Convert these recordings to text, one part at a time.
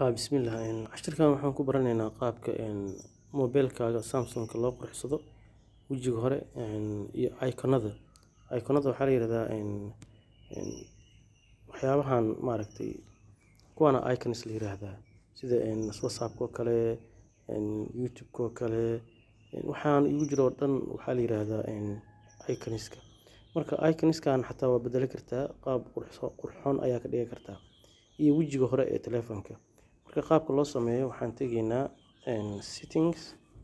Haa bismillah cashirkan waxaan ku baranaynaa qaabka mobilkaaga Samsung-ka loo qurxsado wejiga hore iyo iconada iconada waxaa la yiraahdaa waxyaabahan maaragtay kuwana icons la yiraahdaa sida whatsapp-ka oo kale youtube-ka oo kale waxaan igu jiro oo dhan waxaa la yiraahdaa icons-ka marka icons-kan xataa waa bedeli kartaa qaab qurxoon ayaa ka dhigi kartaa iyo wejiga hore ee taleefanka marka qaabka loo sameeyo waxaan tegaynaa settings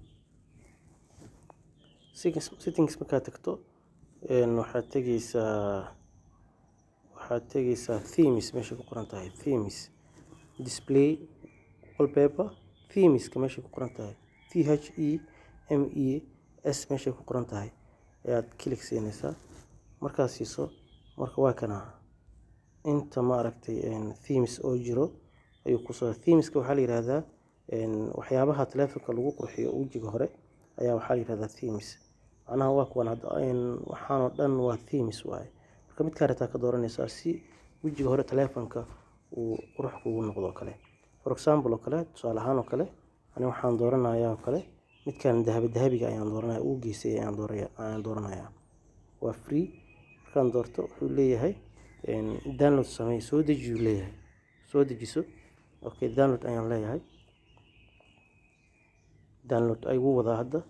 settings markaad tagto waxaad tegaysaa waxaad tegaysaa themes meesha ku qoran tahay themes display wallpaper themeska meesha ku qoran tahay t h e m e s meesha ku qoran tahay ayaad click siinaysaa markaad siiso marka waa kana inta maaragtay themes oo jiro ayuu ku soo themeska waxaa la yiraahdaa waxyaabaha taleefanka lagu qurxiyo wejiga hore ayaa waxaa la yiraahdaa themes macnaha waa kuwan hadda waxaan oo dhan waa themes waaye marka midkaa rabtaa ka dooranaysaa si wejiga hore taleefanka uu qurux kugu noqdo kale for example oo kale tusaale ahaan oo kale ani waxaan dooranayaa oo kale midkan dahabi dahabiga ayaan dooranaya uu geysay ayaan dooraya ayaan dooranayaa waa free markaan doorto wuxuu leeyahay download samee soo deji uu leeyahay soo dejiso okay download ayaan leeyahay download ayuu wadaa hadda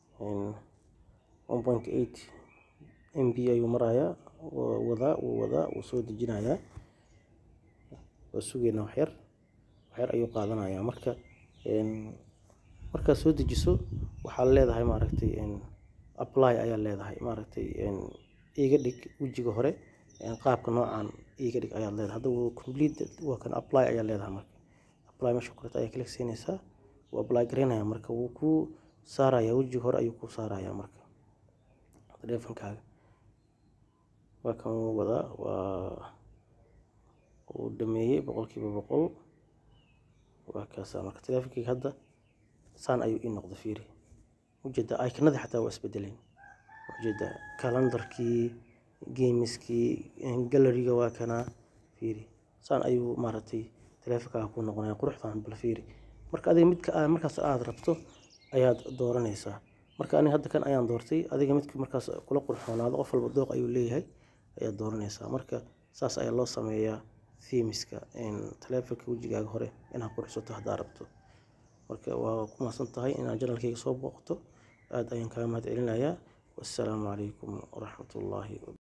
1.8 mb ayuu marayaa wadaa wuu wadaa wuu soo dejinayaa waa sugaynaa waxyar waxyar ayuu qaadanayaa marka markaad soo dejiso waxaad leedahay maaragtay apply ayaa leedahay maaragtay iga dhig wejiga hore qaabka noocan iga dhig ayaad leedahay hadda wuu complete waa kan apply ayaa leedahay marka apply meesha ku qorta ayaa click siinaysaa wuu apply garaynaya marka wuu ku saarayaa wejiga hore ayuu ku saarayaa marka taleefankaaga waa kan wuu wadaa waa uu dhameeyey boqolkiiba boqol waa kaasaa marka taleefankayga hadda saan ayuu ii noqda fiiri ujeeda iconadii xataa waa isbedeleen ujeeda calendarkii gameskii galleryga waa kana fiiri saan ayuu maaragtay taleefankaaga ku noqonaya quruxdan bal fiiri marka adiga midka markaas aad rabto ayaad dooranaysaa marka aniga hadda kan ayaan doortay adiga midka markaas kula qurxoonaado qof walba dooq ayuu leeyahay ayaad dooranaysaa marka saas ayaa loo sameeyaa themeska taleefanka wejigaaga hore inaad qurxsato haddaad rabto marka waa ku mahadsan tahay inaad janalkayga soo booqato aad ayaan kaaga mahad celinayaa wassalaamu calaykum waraxmatullaahi